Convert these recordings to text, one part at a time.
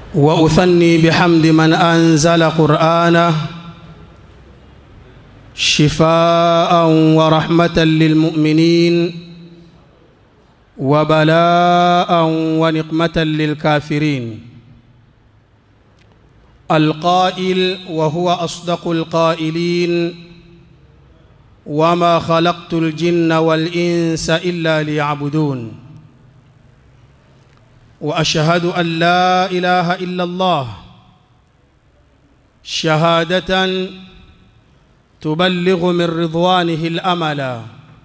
واثني بحمد من انزل قرانه شفاء ورحمه للمؤمنين وبلاء ونقمه للكافرين القائل وهو اصدق القائلين وما خلقت الجن والانس الا ليعبدون واشهد ان لا اله الا الله شهاده تبلغ من رضوانه الاملا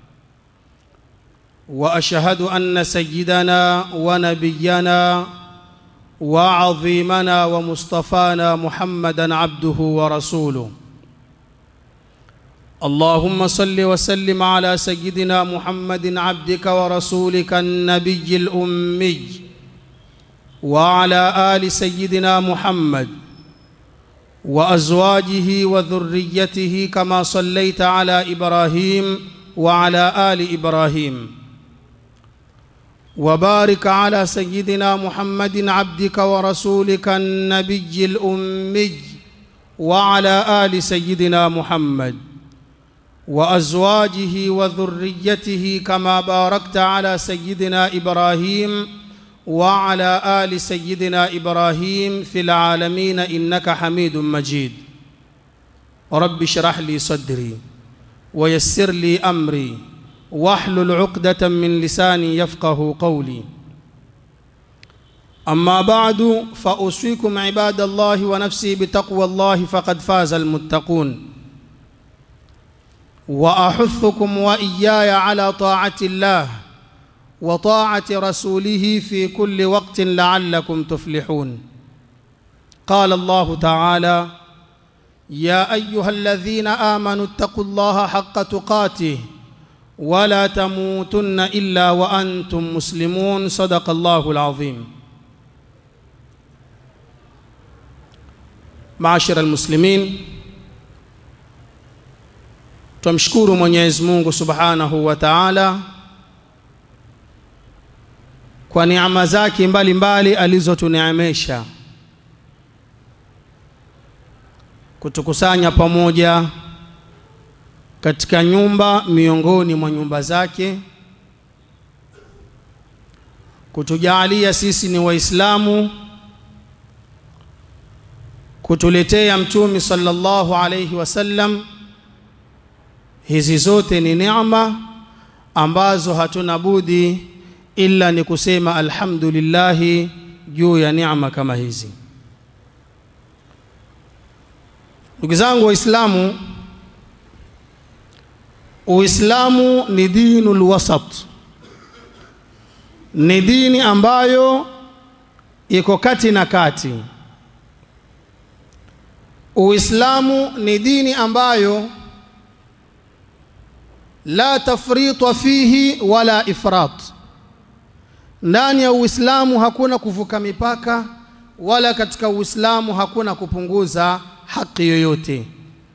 واشهد ان سيدنا ونبينا وعظيمنا ومصطفانا محمدا عبده ورسوله اللهم صل وسلم على سيدنا محمد عبدك ورسولك النبي الامي وعلى ال سيدنا محمد وازواجه وذريته كما صليت على ابراهيم وعلى ال ابراهيم وبارك على سيدنا محمد عبدك ورسولك النبي الامي وعلى ال سيدنا محمد وازواجه وذريته كما باركت على سيدنا ابراهيم وعلى ال سيدنا ابراهيم في العالمين انك حميد مجيد رب اشرح لي صدري ويسر لي امري واحلل عقده من لساني يفقه قولي اما بعد فاوصيكم عباد الله ونفسي بتقوى الله فقد فاز المتقون واحثكم واياي على طاعه الله وطاعه رسوله في كل وقت لعلكم تفلحون قال الله تعالى يا ايها الذين امنوا اتقوا الله حق تقاته ولا تموتن الا وانتم مسلمون صدق الله العظيم معاشر المسلمين tumshukuru Mwenyezi Mungu Subhanahu wa Ta'ala kwa neema zake mbalimbali alizotuneemesha kutukusanya pamoja katika nyumba miongoni mwa nyumba zake kutujalia sisi ni waislamu kutuletea mtume sallallahu alayhi wasallam hizi zote ni neema ambazo hatuna budi ila ni kusema alhamdulillah juu ya neema kama hizi ndugu zangu waislamu uislamu ni dinul wasat ni dini ambayo iko kati na kati uislamu ni dini ambayo la tafrita fihi wala ifrat ndani ya uislamu hakuna kuvuka mipaka wala katika uislamu hakuna kupunguza haki yoyote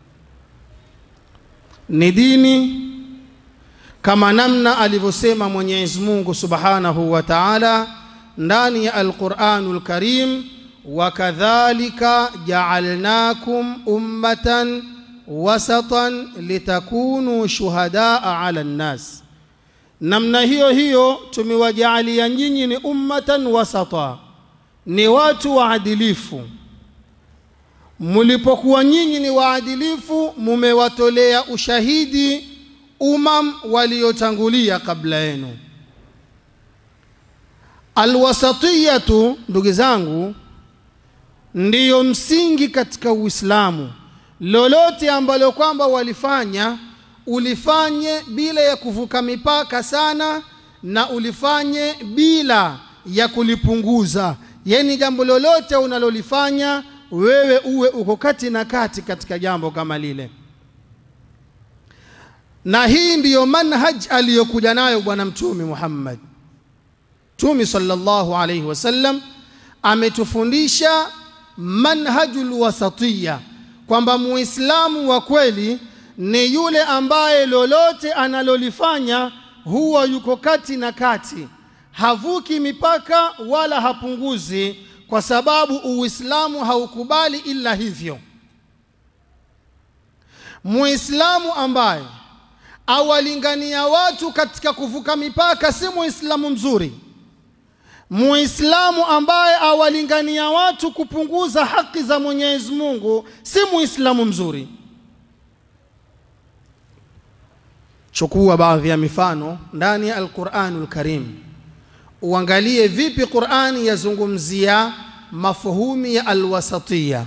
ni dini kama namna alivyosema Mwenyezi Mungu Subhanahu wa Ta'ala ndani ya Al-Qur'anul Karim wakadhalika ja'alnakum ummatan wasatan litakunu shuhadaa 'ala an-nas namna hiyo hiyo tumewajaalia nyinyi ni ummatan wasata ni watu waadilifu mlipokuwa nyinyi ni waadilifu mumewatolea ushahidi umam waliotangulia kabla yenu alwasatiyatu ndugu zangu ndiyo msingi katika uislamu lolote ambalo kwamba walifanya ulifanye bila ya kuvuka mipaka sana na ulifanye bila ya kulipunguza yani jambo lolote unalolifanya wewe uwe uko kati na kati katika jambo kama lile na hii ndiyo manhaj aliyokuja nayo bwana mtume Muhammad Mtume sallallahu alayhi wasallam ametufundisha manhajul wasatiyya kwamba muislamu wa kweli ni yule ambaye lolote analolifanya huwa yuko kati na kati havuki mipaka wala hapunguzi kwa sababu uislamu haukubali ila hivyo muislamu ambaye awalingania watu katika kuvuka mipaka si muislamu mzuri muislamu ambaye awalingania watu kupunguza haki za mwenyezi mungu si muislamu mzuri chukua baadhi ya mifano ndani ya alquranul karim uangalie vipi qurani yazungumzia mafuhumi ya alwasatiya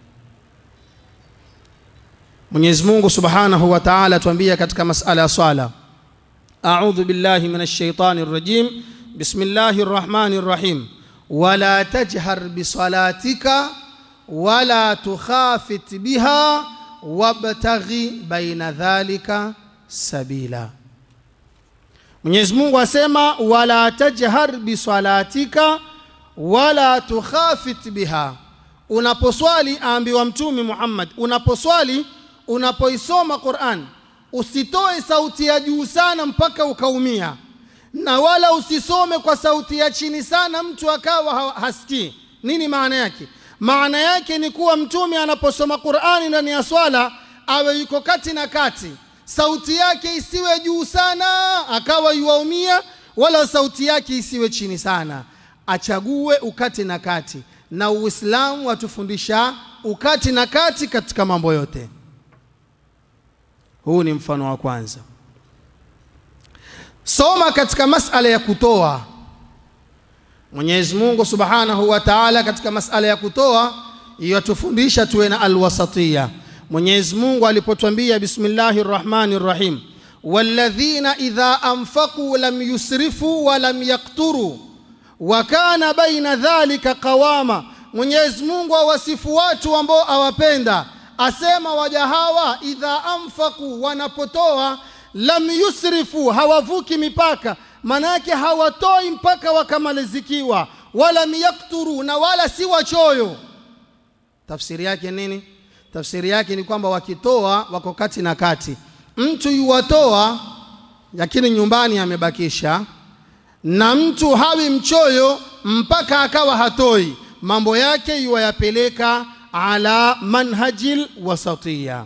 mwenyezi mungu subhanahu wa taala tuambia katika masala ya swala audhu billahi min alshaitani rrajim bismillahi rrahmani rrahim wala tajhar bisalatika wala tukhafit biha wabtaghi baina dhalika sabila mwenyezi mungu asema wala tajhar bisalatika wala tukhafit biha unaposwali aambiwa mtume muhammad unaposwali unapoisoma quran usitoe sauti ya juu sana mpaka ukaumia na wala usisome kwa sauti ya chini sana mtu akawa hasikii nini maana yake maana yake ni kuwa mtume anaposoma qurani ndani ya swala awe yuko kati na kati sauti yake isiwe juu sana akawa yuwaumia wala sauti yake isiwe chini sana achague ukati na kati na uislamu watufundisha ukati na kati katika mambo yote huu ni mfano wa kwanza soma katika masala ya kutoa mwenyezi mungu subhanahu wa taala katika masala ya kutoa yatufundisha tuwe na alwasatiya mwenyezi mungu alipotwambia bismillahi rrahmani rrahim walladhina idha anfaquu lam yusrifu walam yakturu wa kana baina dhalika qawama mwenyezi mungu awasifu watu ambao awapenda asema waja hawa idha anfaqu wanapotoa lam yusrifu hawavuki mipaka manake hawatoi mpaka wakamalizikiwa walam yakturu na wala si wachoyo tafsiri yake nini tafsiri yake ni kwamba wakitoa wako kati na kati mtu yuwatoa lakini nyumbani amebakisha na mtu hawi mchoyo mpaka akawa hatoi mambo yake yuwayapeleka ala manhajil wasatiya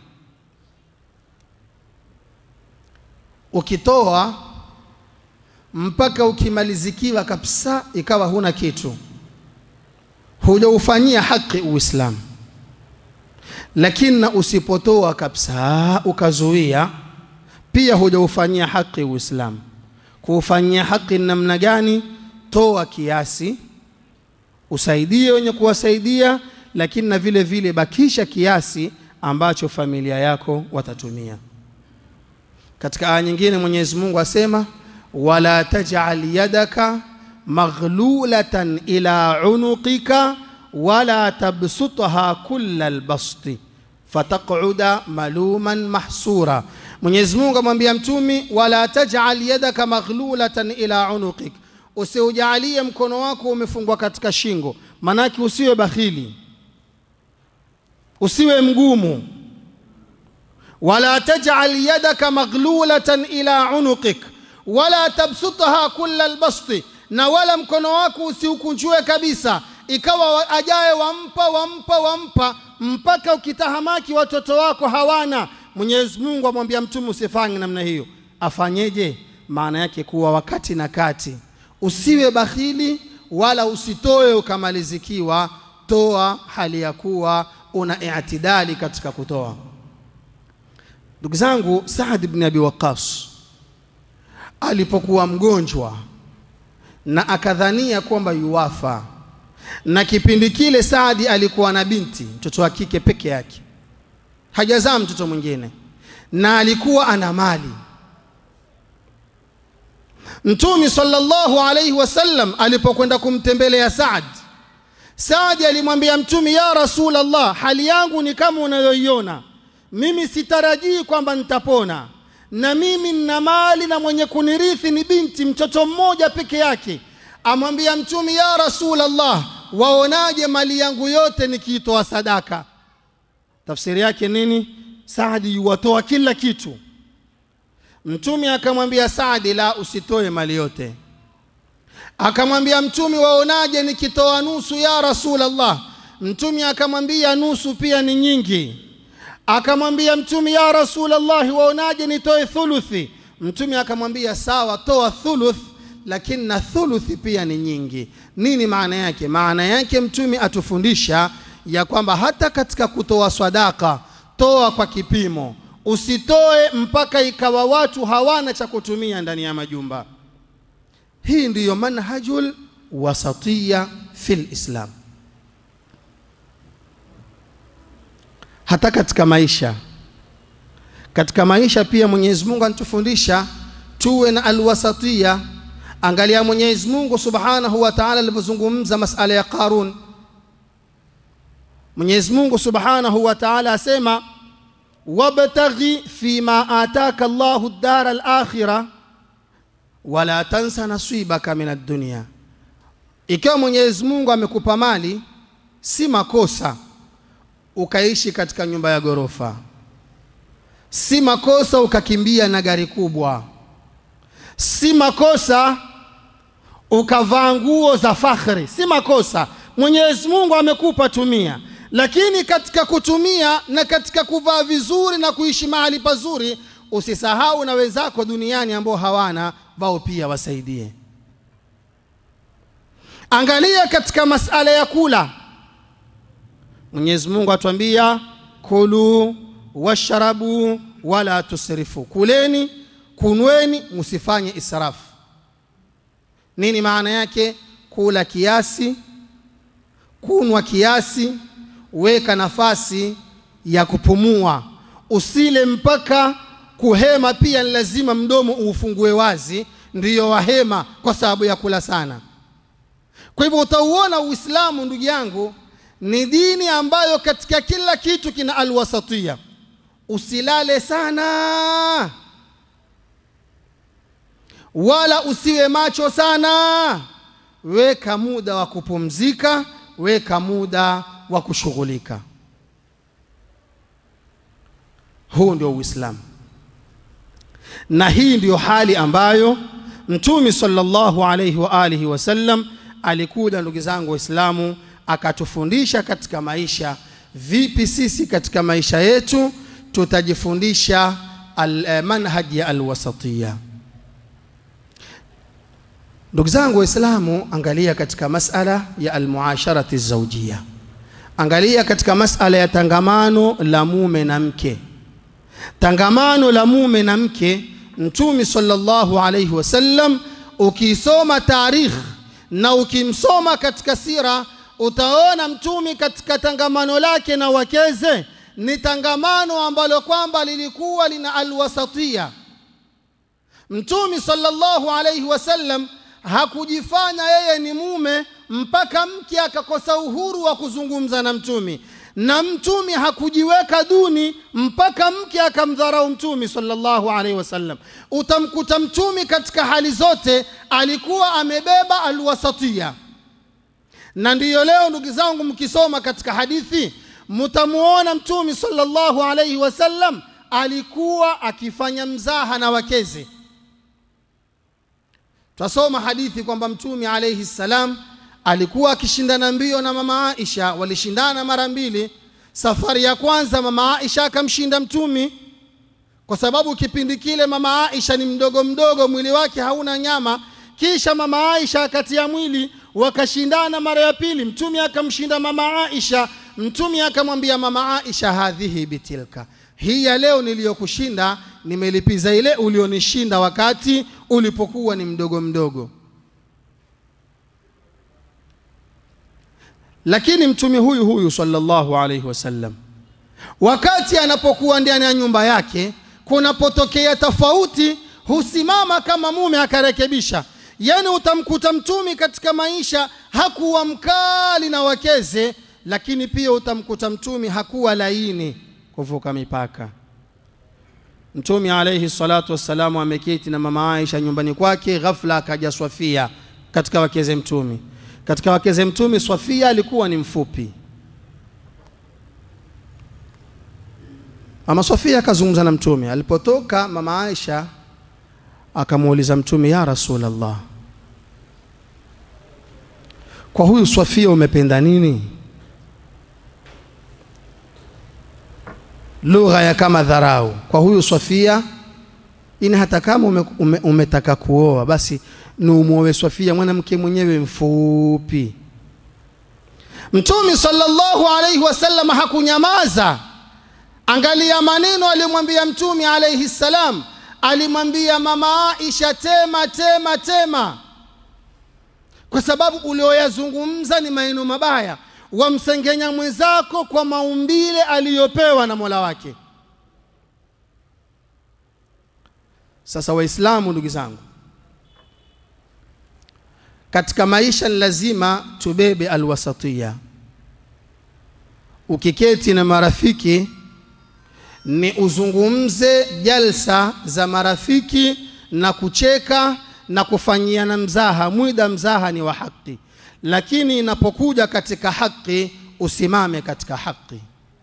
ukitoa mpaka ukimalizikiwa kabisa ikawa huna kitu hujaufanyia haki uislamu lakini na usipotoa kabisa ukazuia pia hujaufanyia haki uislamu kuufanyia haki namna gani toa kiasi usaidie wenye kuwasaidia lakini na vile vile bakisha kiasi ambacho familia yako watatumia katika aya nyingine mwenyezi mungu asema wala tajal yadaka maghlulatan ila unuqika wala tabsutha kulla lbasti fataquda maluman mahsura mwenyezi mungu amwambia mtumi wala tajal yadaka maghlulatan ila unuqik usiujalie mkono wako umefungwa katika shingo manake usiwe bakhili usiwe mgumu wala tajal yadaka maghlulatan ila unuqik wala tabsutha kulla lbasti na wala mkono wako usiukunjue kabisa ikawa ajaye wampa wampa wampa mpaka ukitahamaki watoto wako hawana mwenyezi mungu amwambia mtume usifanye namna hiyo afanyeje maana yake kuwa wakati na kati usiwe bakhili wala usitoe ukamalizikiwa toa hali ya kuwa una itidali katika kutoa ndugu zangu saad bni abi waqas alipokuwa mgonjwa na akadhania kwamba yuwafa na kipindi kile saadi alikuwa na binti mtoto wa kike peke yake hajazaa mtoto mwingine na alikuwa ana mali mtumi sallallahu alaihi wasallam alipokwenda kumtembelea saad saadi alimwambia mtumi ya rasulallah hali yangu ni kama unayoiona mimi sitarajii kwamba nitapona na mimi nina mali na mwenye kunirithi ni binti mtoto mmoja peke yake amwambia mtumi ya rasulallah waonaje mali yangu yote nikiitoa sadaka tafsiri yake nini saadi yuwatoa kila kitu mtume akamwambia saadi la usitoe mali yote akamwambia mtume waonaje nikitoa nusu ya rasulallah mtume akamwambia nusu pia ni nyingi akamwambia mtume ya rasulallahi waonaje nitoe thuluthi mtume akamwambia sawa toa thuluth lakini na thuluthi pia ni nyingi nini maana yake maana yake mtume atufundisha ya kwamba hata katika kutoa sadaka toa kwa kipimo usitoe mpaka ikawa watu hawana cha kutumia ndani ya majumba hii ndiyo manhajul wasatiya fil islam hata katika maisha katika maisha pia mwenyezi mungu anatufundisha tuwe na alwasatia angalia mwenyezi mungu subhanahu wa taala alivyozungumza masala ya qarun mwenyezi mungu subhanahu wa taala asema wabtaghi fima ataka llahu dara alakhira wala tansa nasibaka min addunia ikiwa mwenyezi mungu amekupa mali si makosa ukaishi katika nyumba ya ghorofa si makosa ukakimbia na gari kubwa si makosa ukavaa nguo za fakhri si makosa mwenyezi mungu amekupa tumia lakini katika kutumia na katika kuvaa vizuri na kuishi mahali pazuri usisahau na wenzako duniani ambao hawana wao pia wasaidie angalia katika masala ya kula mwenyezi mungu atuambia kulu washrabu wala tusrifu kuleni kunweni msifanye israfu nini maana yake kula kiasi kunwa kiasi weka nafasi ya kupumua usile mpaka kuhema pia ni lazima mdomo uufungue wazi ndiyo wahema kwa sababu ya kula sana kwa hivyo utauona uislamu ndugu yangu ni dini ambayo katika kila kitu kina alwasatia usilale sana wala usiwe macho sana weka muda wa kupumzika weka muda wa kushughulika huu ndio uislamu na hii ndiyo hali ambayo mtume sallallahu alaihi wa alihi wasallam alikuja ndugu zangu waislamu akatufundisha katika maisha vipi sisi katika maisha yetu tutajifundisha al, manhaji ya alwasatiya ndugu zangu waislamu angalia katika masala ya almuasharati zaujia angalia katika masala ya tangamano la mume na mke tangamano la mume na mke mtume sallallahu alaihi wasallam ukisoma tarikh na ukimsoma katika sira utaona mtume katika tangamano lake na wakeze ni tangamano ambalo kwamba lilikuwa lina alwasatia mtume sallallahu alaihi wasallam hakujifanya yeye ni mume mpaka mke akakosa uhuru wa kuzungumza na mtumi na mtumi hakujiweka duni mpaka mke akamdharau mtumi sallallahu alaihi wasallam utamkuta mtumi katika hali zote alikuwa amebeba alwasatia na ndiyo leo ndugu zangu mkisoma katika hadithi mtamuona mtumi sallallahu alaihi wasallam alikuwa akifanya mzaha na wakezi twasoma hadithi kwamba mtume alaihi ssalam alikuwa akishindana mbio na mama aisha walishindana mara mbili safari ya kwanza mama aisha akamshinda mtumi kwa sababu kipindi kile mama aisha ni mdogo mdogo mwili wake hauna nyama kisha mama aisha akatia mwili wakashindana mara ya pili mtume akamshinda mama aisha mtume akamwambia mama aisha hadhihi bitilka hii ya leo niliyokushinda nimelipiza ile ulionishinda wakati ulipokuwa ni mdogo mdogo lakini mtume huyu huyu sallallahu alaihi wasallam wakati anapokuwa ndani ya nyumba yake kunapotokea tofauti husimama kama mume akarekebisha yani utamkuta mtumi katika maisha hakuwa mkali na wakeze lakini pia utamkuta mtumi hakuwa laini kuvuka mipaka mtume alaihi salatu wassalamu ameketi na mama aisha nyumbani kwake ghafla akaja swafia katika wakeze mtumi katika wakeze mtume swafia alikuwa ni mfupi mama swafia akazungumza na mtume alipotoka mama aisha akamuuliza mtume ya rasulllah kwa huyu Swafia umependa nini? Lugha ya kama dharau kwa huyu Swafia ini, hata kama ume, ume, umetaka kuoa basi ni umwowe Swafia, mwanamke mwenyewe mfupi. Mtume sallallahu alaihi wasallam hakunyamaza. Angalia maneno aliyomwambia Mtume alaihi salam, alimwambia mama Aisha, tema tema tema, kwa sababu ulioyazungumza ni maneno mabaya, wamsengenya mwenzako kwa maumbile aliyopewa na Mola wake. Sasa Waislamu, ndugu zangu, katika maisha ni lazima tubebe alwasatia. Ukiketi na marafiki ni uzungumze jalsa za marafiki na kucheka na kufanyiana mzaha. Mwida mzaha ni wa haki, lakini inapokuja katika haki usimame katika haki.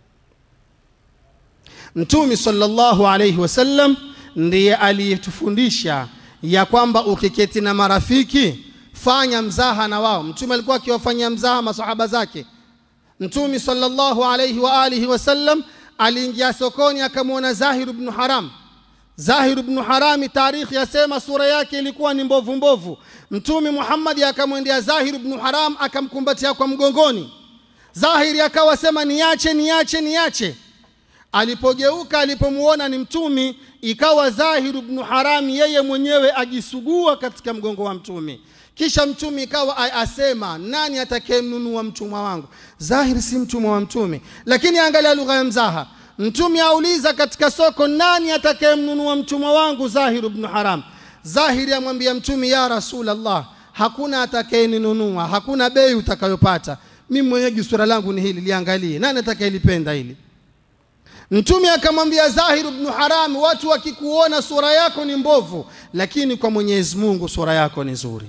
Mtume sallallahu alayhi wasallam ndiye aliyetufundisha ya kwamba ukiketi na marafiki fanya mzaha na wao. Mtume alikuwa akiwafanyia mzaha masahaba zake. Mtume sallallahu alayhi wa alihi wasallam aliingia sokoni akamwona Zahir ibn Haram. Zahir ibn Harami, tarikhi yasema sura yake ilikuwa ni mbovu mbovu. Mtume Muhammad akamwendea Zahir ibn Haram akamkumbatia kwa mgongoni. Zahiri akawa sema niache, niache, niache. Alipogeuka alipomuona ni Mtume, ikawa Zahir ibn Harami yeye mwenyewe ajisugua katika mgongo wa Mtume. Kisha Mtume ikawa asema nani atakayemnunua mtumwa wangu? Zahiri si mtumwa wa Mtume, lakini angalia lugha ya mzaha. Mtume auliza katika soko, nani atakayemnunua mtumwa wangu? Zahir ibn Haram. Zahiri amwambia Mtume, ya Rasulullah, hakuna atakayeninunua, hakuna bei utakayopata. Mimi mwenyewe sura langu ni hili, liangalie, nani atakayelipenda hili? Mtume akamwambia Zahir ibn Haram, watu wakikuona sura yako ni mbovu, lakini kwa Mwenyezi Mungu sura yako ni nzuri.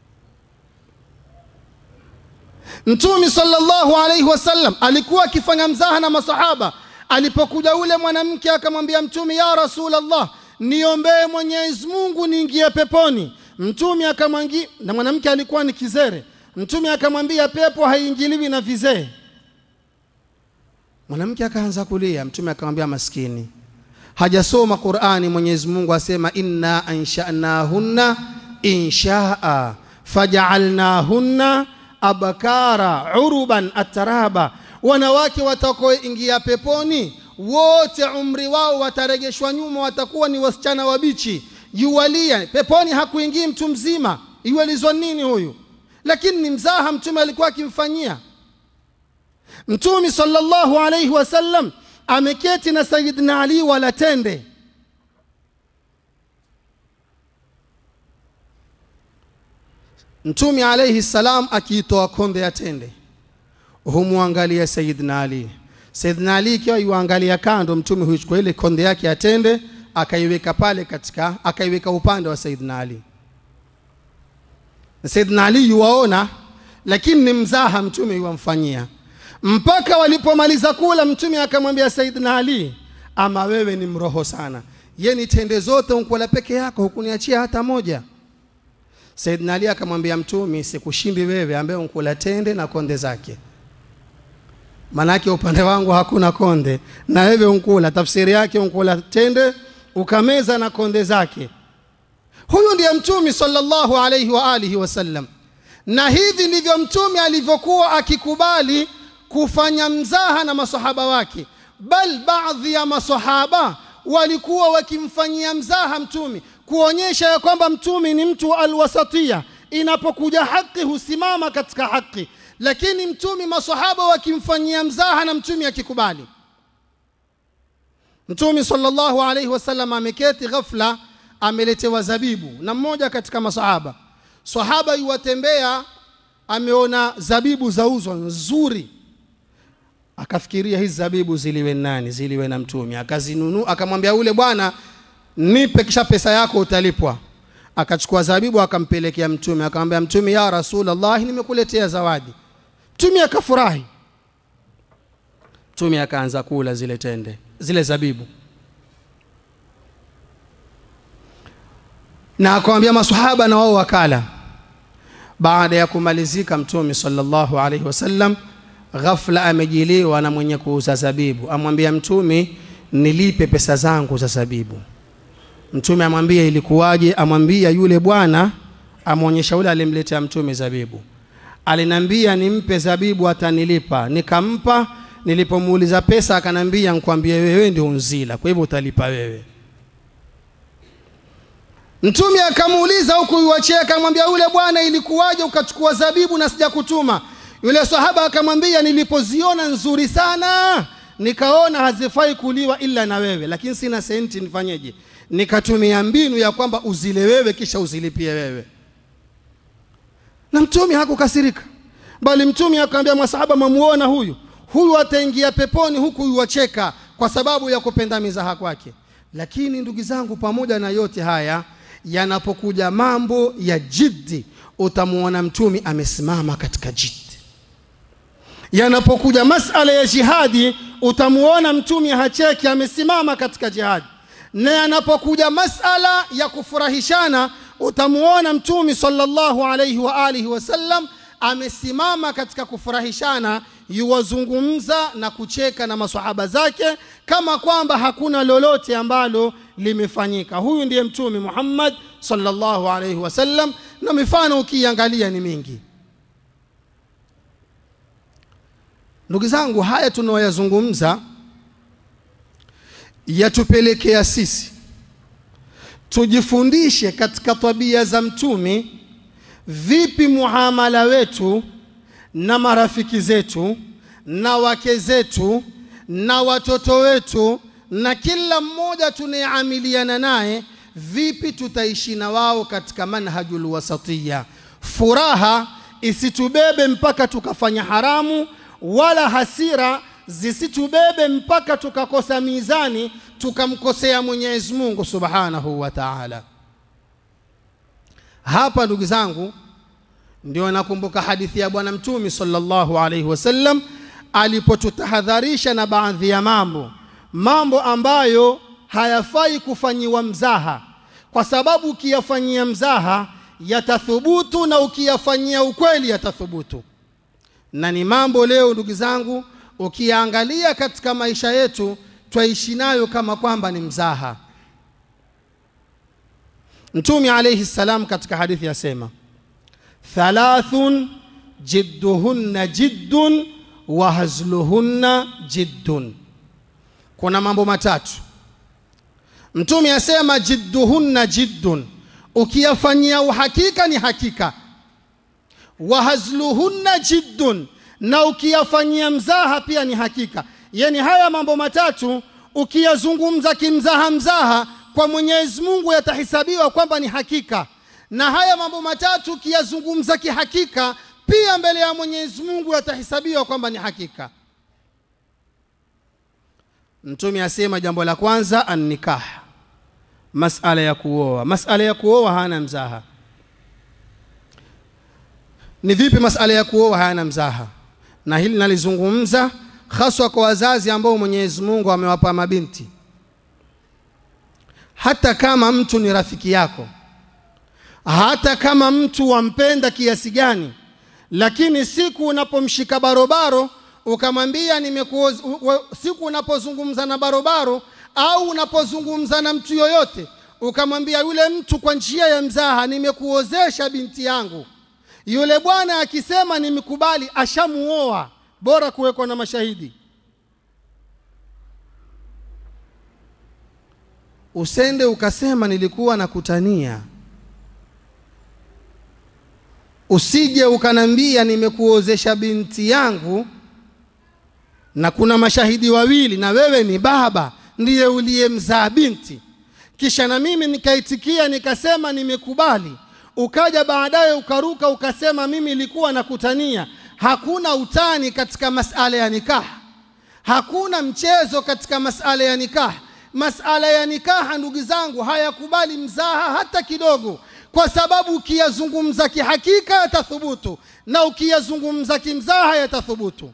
Mtume sallallahu alaihi wasallam alikuwa akifanya mzaha na masahaba. Alipokuja ule mwanamke akamwambia Mtume, ya Rasulullah, niombee Mwenyezi Mungu niingie peponi. Mtume akamwambia, na mwanamke alikuwa ni kizere. Mtume akamwambia, pepo haiingiliwi na vizee. Mwanamke akaanza kulia. Mtume akamwambia, maskini, hajasoma Qur'ani. Mwenyezi Mungu asema, inna anshanahunna inshaa fajaalnahunna abakara uruban ataraba, wanawake watakaoingia peponi wote umri wao wataregeshwa nyuma, watakuwa ni wasichana wabichi. Yuwalia peponi, hakuingii mtu mzima. Iwalizwa nini huyu? Lakini ni mzaha mtume alikuwa akimfanyia. Mtume sallallahu alayhi wasallam ameketi na Sayyidina Ali wala tende Mtume alayhi salam akiitoa konde ya tende humwangalia Sayyidina Ali. Sayyidina Ali ikiwa yuangalia kando, Mtume huichukua ile konde yake ya tende akaiweka pale katika, akaiweka upande wa Sayyidina Ali. Sayyidina Ali yuwaona, lakini ni mzaha Mtume yuwamfanyia. Mpaka walipomaliza kula, Mtume akamwambia Sayyidina Ali, ama wewe ni mroho sana, yeni tende zote unkula peke yako, hukuniachia hata moja. Saidina Ali akamwambia Mtume, sikushindi wewe ambaye unkula tende na konde zake, manake upande wangu hakuna konde na wewe unkula. Tafsiri yake unkula tende ukameza na konde zake. Huyu ndiye Mtume sallallahu alayhi wa alihi wasallam, na hivi ndivyo Mtume alivyokuwa akikubali kufanya mzaha na masahaba wake, bal baadhi ya masahaba walikuwa wakimfanyia mzaha Mtume kuonyesha ya kwamba mtume ni mtu alwasatia, inapokuja haki husimama katika haki, lakini mtume masahaba wakimfanyia mzaha na mtume akikubali. Mtume sallallahu alaihi wasallam ameketi, ghafla ameletewa zabibu na mmoja katika masahaba. Sahaba yuwatembea, ameona zabibu zauzwa nzuri, akafikiria hizi zabibu ziliwe nani? Ziliwe na mtume. Akazinunua, akamwambia ule bwana nipe kisha pesa yako utalipwa. Akachukua zabibu akampelekea Mtume, akamwambia Mtume, ya Rasulullah, nimekuletea zawadi. Mtume akafurahi. Mtume akaanza kula zile tende, zile zabibu, na akamwambia maswahaba na wao wakala. baada ya kumalizika mtume sallallahu alaihi wasallam ghafla amejiliwa na mwenye kuuza zabibu amwambia mtume nilipe pesa zangu za zabibu mtume amwambia ilikuwaje amwambia yule bwana amwonyesha yule alimletea mtume zabibu alinambia nimpe zabibu atanilipa nikampa nilipomuuliza pesa akanambia nkwambie wewe ndio unzila kwa hivyo utalipa wewe mtume akamuuliza huku iwachea akamwambia yule bwana ilikuwaje ukachukua zabibu na sijakutuma yule sahaba akamwambia nilipoziona nzuri sana nikaona hazifai kuliwa ila na wewe lakini sina senti nifanyeje nikatumia mbinu ya kwamba uzile wewe kisha uzilipie wewe na mtume hakukasirika bali mtume akamwambia masahaba mamuona huyu huyu ataingia peponi huku yuwacheka kwa sababu ya kupenda mizaha kwake lakini ndugu zangu pamoja na yote haya yanapokuja mambo ya jiddi utamuona mtume amesimama katika jiddi yanapokuja masala ya jihadi utamuona mtume hacheki amesimama katika jihadi na yanapokuja masala ya kufurahishana utamuona mtume sallallahu alaihi wa alihi wasallam amesimama katika kufurahishana yuwazungumza na kucheka na masahaba zake kama kwamba hakuna lolote ambalo limefanyika huyu ndiye mtume Muhammad sallallahu alaihi wasallam na mifano ukiangalia ni mingi ndugu zangu haya tunaoyazungumza yatupelekea sisi tujifundishe katika tabia za mtume vipi muamala wetu na marafiki zetu na wake zetu na watoto wetu na kila mmoja tunayeamiliana naye vipi tutaishi na wao katika manhajul wasatiya furaha isitubebe mpaka tukafanya haramu wala hasira zisitubebe mpaka tukakosa mizani tukamkosea Mwenyezi Mungu Subhanahu wa Ta'ala. Hapa ndugu zangu, ndio nakumbuka hadithi ya Bwana Mtume sallallahu alaihi wasallam alipotutahadharisha na baadhi ya mambo, mambo ambayo hayafai kufanyiwa mzaha, kwa sababu ukiyafanyia mzaha yatathubutu na ukiyafanyia ukweli yatathubutu. Na ni mambo leo ndugu zangu, ukiangalia katika maisha yetu twaishi nayo kama kwamba ni mzaha. Mtume alayhi salam katika hadithi yasema, thalathun jidduhunna jiddun wa hazluhunna jiddun, kuna mambo matatu. Mtume asema jidduhunna jiddun, ukiyafanyia uhakika ni hakika. Wa hazluhunna jiddun, na ukiyafanyia mzaha pia ni hakika. Yani haya mambo matatu ukiyazungumza kimzaha mzaha kwa Mwenyezi Mungu yatahesabiwa kwamba ni hakika, na haya mambo matatu ukiyazungumza kihakika pia mbele ya Mwenyezi Mungu yatahesabiwa kwamba ni hakika. Mtume asema jambo la kwanza annikah, masala ya kuoa. Masala ya kuoa hana mzaha. Ni vipi masala ya kuoa hayana mzaha? Na hili nalizungumza haswa kwa wazazi ambao Mwenyezi Mungu amewapa mabinti. Hata kama mtu ni rafiki yako, hata kama mtu wampenda kiasi gani, lakini siku unapomshika barobaro ukamwambia nimekuoza, siku unapozungumza na barobaro au unapozungumza na mtu yoyote ukamwambia yule mtu kwa njia ya mzaha, nimekuozesha binti yangu, yule bwana akisema nimekubali, ashamuoa bora kuwekwa na mashahidi. Usende ukasema nilikuwa nakutania, usije ukanambia nimekuozesha binti yangu na kuna mashahidi wawili na wewe ni baba ndiye uliyemzaa binti, kisha na mimi nikaitikia nikasema nimekubali, ukaja baadaye ukaruka ukasema mimi nilikuwa nakutania. Hakuna utani katika masala ya nikaha, hakuna mchezo katika masala ya nikaha. Masala ya nikaha, ndugu zangu, hayakubali mzaha hata kidogo, kwa sababu ukiyazungumza kihakika yatathubutu na ukiyazungumza kimzaha yatathubutu.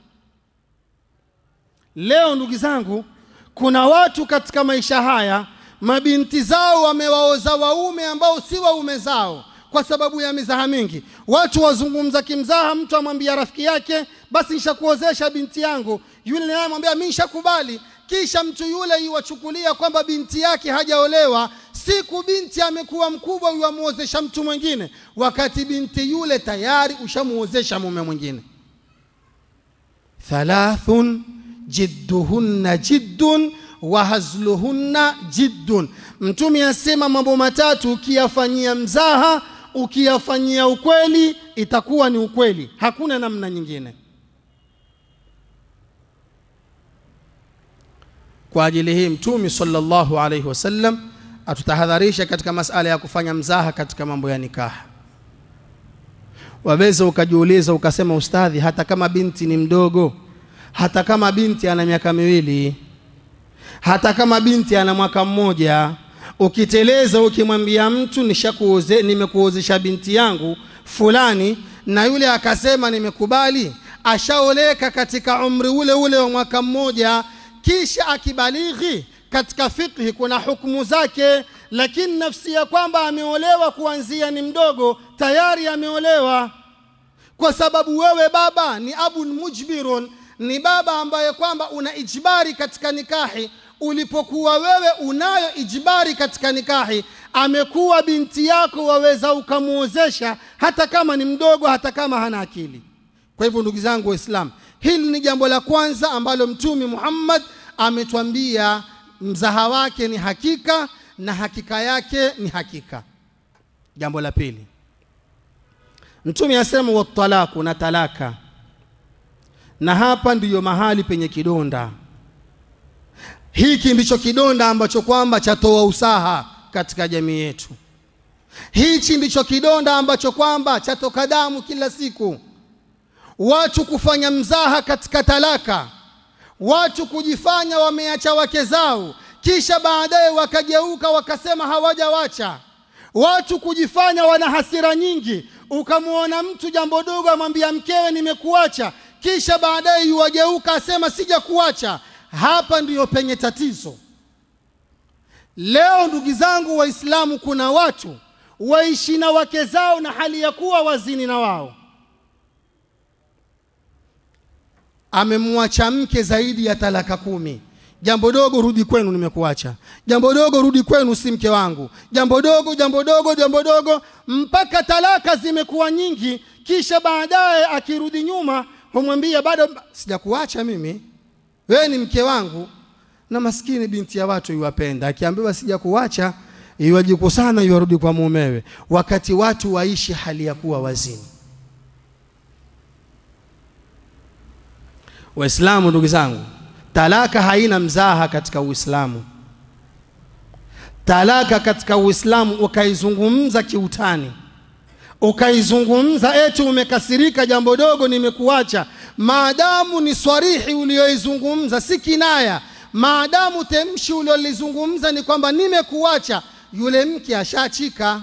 Leo ndugu zangu, kuna watu katika maisha haya mabinti zao wamewaoza waume ambao si waume zao kwa sababu ya mizaha mingi watu wazungumza kimzaha mtu amwambia rafiki yake basi nishakuozesha binti yangu yule naye amwambia mi nishakubali kisha mtu yule iwachukulia kwamba binti yake hajaolewa siku binti amekuwa mkubwa yuamuozesha mtu mwingine wakati binti yule tayari ushamuozesha mume mwingine thalathun jidduhunna jiddun wa hazluhunna jiddun mtume asema mambo matatu ukiyafanyia mzaha ukiyafanyia ukweli itakuwa ni ukweli hakuna namna nyingine kwa ajili hii mtume sallallahu alaihi wasallam atutahadharisha katika masala ya kufanya mzaha katika mambo ya nikaha waweza ukajiuliza ukasema ustadhi hata kama binti ni mdogo hata kama binti ana miaka miwili hata kama binti ana mwaka mmoja ukiteleza ukimwambia mtu nishakuoze nimekuozesha binti yangu fulani na yule akasema nimekubali ashaoleka katika umri ule ule wa mwaka mmoja kisha akibalighi katika fikhi kuna hukumu zake lakini nafsi ya kwamba ameolewa kuanzia ni mdogo tayari ameolewa kwa sababu wewe baba ni abun mujbirun ni baba ambaye kwamba una ijbari katika nikahi ulipokuwa wewe unayo ijbari katika nikahi amekuwa binti yako waweza ukamwozesha hata kama ni mdogo hata kama hana akili kwa hivyo ndugu zangu waislamu hili ni jambo la kwanza ambalo mtume muhammad ametwambia mzaha wake ni hakika na hakika yake ni hakika jambo la pili mtume asema watalaku na talaka na hapa ndiyo mahali penye kidonda hiki ndicho kidonda ambacho kwamba chatoa usaha katika jamii yetu hichi ndicho kidonda ambacho kwamba chatoka damu kila siku watu kufanya mzaha katika talaka watu kujifanya wameacha wake zao kisha baadaye wakageuka wakasema hawajawacha watu kujifanya wana hasira nyingi ukamwona mtu jambo dogo amwambia mkewe nimekuacha kisha baadaye yuwageuka asema sija kuacha hapa ndiyo penye tatizo leo ndugu zangu waislamu kuna watu waishi na wake zao na hali ya kuwa wazini na wao amemwacha mke zaidi ya talaka kumi jambo dogo rudi kwenu nimekuacha jambo dogo rudi kwenu si mke wangu jambo dogo jambo dogo jambo dogo mpaka talaka zimekuwa nyingi kisha baadaye akirudi nyuma humwambia bado sijakuacha mimi wewe ni mke wangu na maskini binti ya watu iwapenda akiambiwa sijakuacha iwajikusana iwarudi kwa mumewe wakati watu waishi hali ya kuwa wazini waislamu ndugu zangu talaka haina mzaha katika uislamu talaka katika uislamu ukaizungumza kiutani ukaizungumza eti umekasirika jambo dogo nimekuacha maadamu ni swarihi ulioizungumza si kinaya maadamu temshi uliolizungumza ni kwamba nimekuacha yule mke ashachika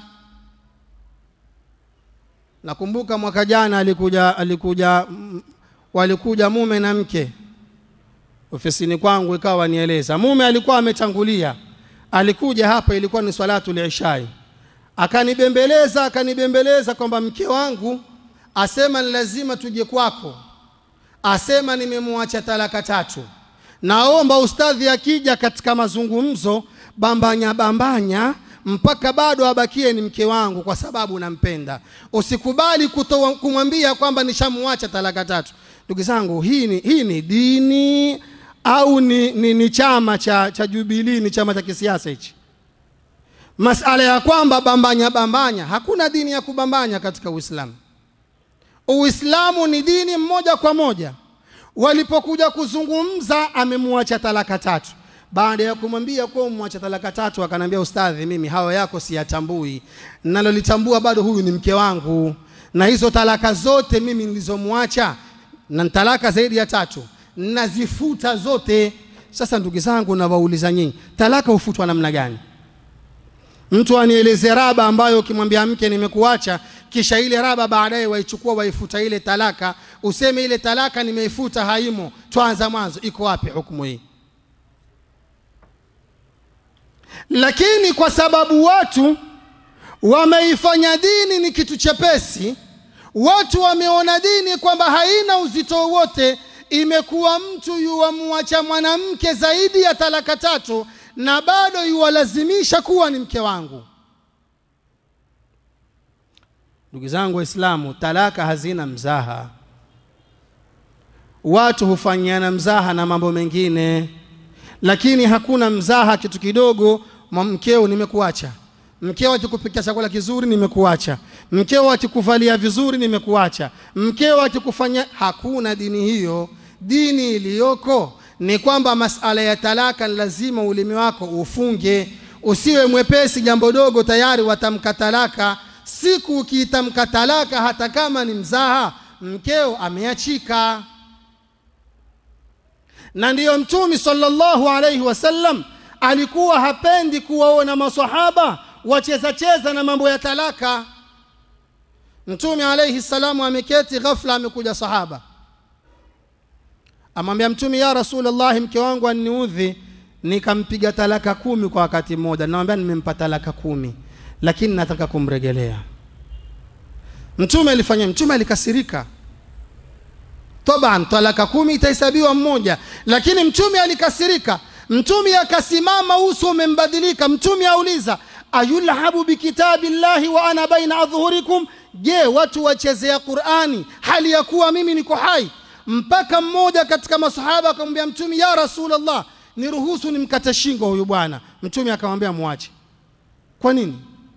nakumbuka mwaka jana alikuja alikuja mm, walikuja mume na mke ofisini kwangu ikawa nieleza mume alikuwa ametangulia alikuja hapa ilikuwa ni swalatu lishai akanibembeleza akanibembeleza kwamba mke wangu asema ni lazima tuje kwako asema nimemwacha talaka tatu naomba ustadhi akija katika mazungumzo bambanya bambanya mpaka bado abakie ni mke wangu kwa sababu nampenda usikubali kutoa kumwambia kwamba nishamwacha talaka tatu ndugu zangu hii ni, hii ni dini au ni, ni, ni chama cha, cha jubilii ni chama cha kisiasa hichi masala ya kwamba bambanya bambanya hakuna dini ya kubambanya katika uislamu uislamu ni dini mmoja kwa moja walipokuja kuzungumza amemwacha talaka tatu baada ya kumwambia kuwa umwacha talaka tatu akanambia ustadhi mimi hawa yako siyatambui nalolitambua bado huyu ni mke wangu na hizo talaka zote mimi nilizomwacha na talaka zaidi ya tatu nazifuta zote sasa ndugu zangu nawauliza nyinyi talaka hufutwa namna gani mtu anieleze raba ambayo ukimwambia mke nimekuacha kisha ile raba baadaye waichukua waifuta ile talaka useme ile talaka nimeifuta haimo twanza mwanzo iko wapi hukumu hii lakini kwa sababu watu wameifanya dini ni kitu chepesi watu wameona dini kwamba haina uzito wowote imekuwa mtu yuwamwacha mwanamke zaidi ya talaka tatu na bado yuwalazimisha kuwa ni mke wangu ndugu zangu waislamu talaka hazina mzaha watu hufanyiana mzaha na mambo mengine lakini hakuna mzaha kitu kidogo mkeo nimekuacha mkeo akikupikia chakula kizuri nimekuacha mkeo akikuvalia vizuri nimekuacha mkeo akikufanya hakuna dini hiyo dini iliyoko ni kwamba masala ya talaka lazima ulimi wako ufunge usiwe mwepesi jambo dogo tayari watamka talaka siku ukiitamka talaka hata kama ni mzaha mkeo ameachika na ndiyo mtumi sallallahu alaihi wasallam alikuwa hapendi kuwaona masahaba wacheza cheza na mambo ya talaka mtume alaihi salamu ameketi ghafla amekuja sahaba amwambia mtume ya rasulllahi mke wangu anniudhi nikampiga talaka kumi kwa wakati mmoja namwambia nimempa talaka kumi lakini nataka kumregelea mtume alifanya mtume alikasirika taban talaka kumi itahesabiwa mmoja lakini mtume alikasirika mtume akasimama uso umembadilika mtume auliza ayulhabu bikitabi llahi wa ana baina adhhurikum je watu wachezea qurani hali ya kuwa mimi niko hai mpaka mmoja katika masahaba akamwambia mtume ya rasulllah niruhusu nimkate shingo huyu bwana mtume akamwambia mwache kwa nini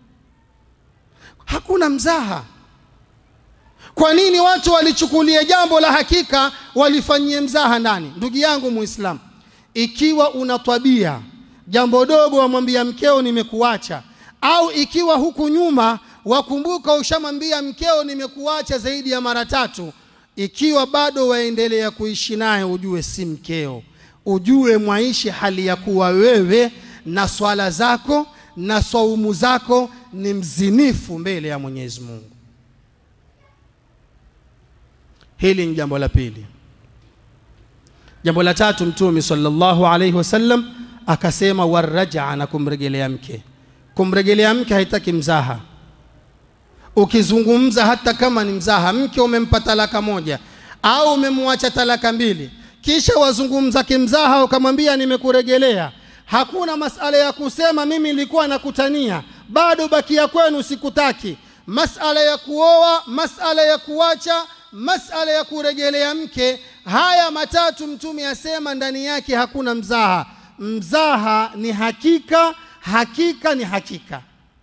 hakuna mzaha kwa nini watu walichukulia jambo la hakika walifanyie mzaha ndani ndugu yangu muislamu ikiwa una tabia jambo dogo wamwambia mkeo nimekuacha au ikiwa huku nyuma wakumbuka ushamwambia mkeo nimekuacha zaidi ya mara tatu ikiwa bado waendelea kuishi naye ujue si mkeo ujue mwaishi hali ya kuwa wewe na swala zako na saumu zako ni mzinifu mbele ya mwenyezi mungu hili ni jambo la pili jambo la tatu mtume sallallahu alaihi wasallam akasema warajaa na kumregelea mke kumregelea mke haitaki mzaha ukizungumza hata kama ni mzaha mke umempa talaka moja au umemwacha talaka mbili kisha wazungumza kimzaha ukamwambia nimekuregelea hakuna masala ya kusema mimi nilikuwa nakutania bado bakia kwenu sikutaki masala ya kuoa masala ya kuacha masala ya kuregelea mke haya matatu mtume asema ndani yake hakuna mzaha mzaha ni hakika hakika ni hakika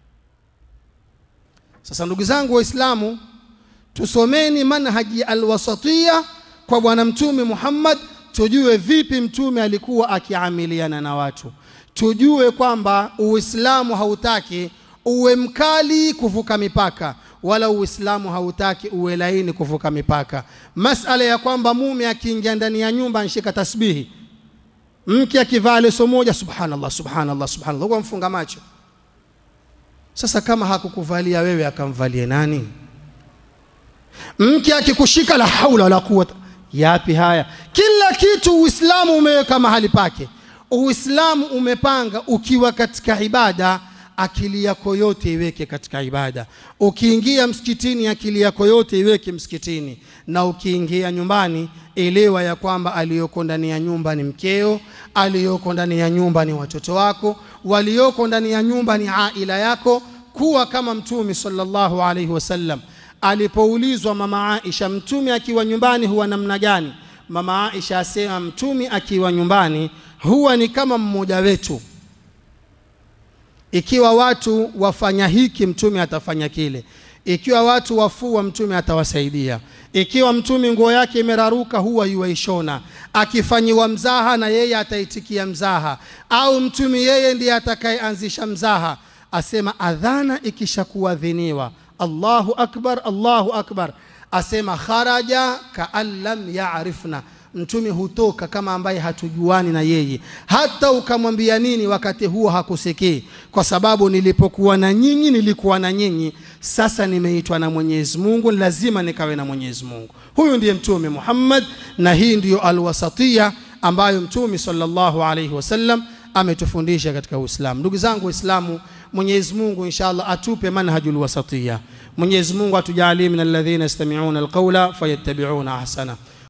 sasa ndugu zangu waislamu tusomeni manhaji alwasatia kwa bwana mtume muhammad tujue vipi mtume alikuwa akiamiliana na watu tujue kwamba uislamu hautaki uwe mkali kuvuka mipaka wala uislamu hautaki uwe laini kuvuka mipaka masala ya kwamba mume akiingia ndani ya nyumba anshika tasbihi mke akivaa leso moja subhanallah subhanallah subhanallah huwa mfunga macho sasa kama hakukuvalia wewe akamvalie nani mke akikushika la haula wala quwata yapi haya kila kitu uislamu umeweka mahali pake uislamu umepanga ukiwa katika ibada akili yako yote iweke katika ibada ukiingia msikitini akili yako yote iweke msikitini na ukiingia nyumbani elewa ya kwamba aliyoko ndani ya nyumba ni mkeo aliyoko ndani ya nyumba ni watoto wako walioko ndani ya nyumba ni aila yako kuwa kama mtume sallallahu alaihi wasallam alipoulizwa mama Aisha mtume akiwa nyumbani huwa namna gani mama Aisha asema mtume akiwa nyumbani huwa ni kama mmoja wetu ikiwa watu wafanya hiki mtume atafanya kile ikiwa watu wafua mtume atawasaidia ikiwa mtume nguo yake imeraruka huwa yuwaishona akifanyiwa mzaha na yeye ataitikia mzaha au mtume yeye ndiye atakayeanzisha mzaha asema adhana ikishakuadhiniwa allahu akbar allahu akbar asema kharaja kaan lam yarifna mtume hutoka kama ambaye hatujuani na yeye hata ukamwambia nini wakati huo hakusikii kwa sababu nilipokuwa na nyinyi nilikuwa na nyinyi sasa nimeitwa na mwenyezi mungu lazima nikawe na mwenyezi mungu huyu ndiye mtume muhammad na hii ndiyo alwasatia ambayo mtume sallallahu alaihi wasallam ametufundisha katika Uislamu. Ndugu zangu Waislamu, Mwenyezi Mungu inshallah atupe manhajul wasatiya. Mwenyezi Mungu atujalie min alladhina yastami'una alqawla fayattabi'una ahsana.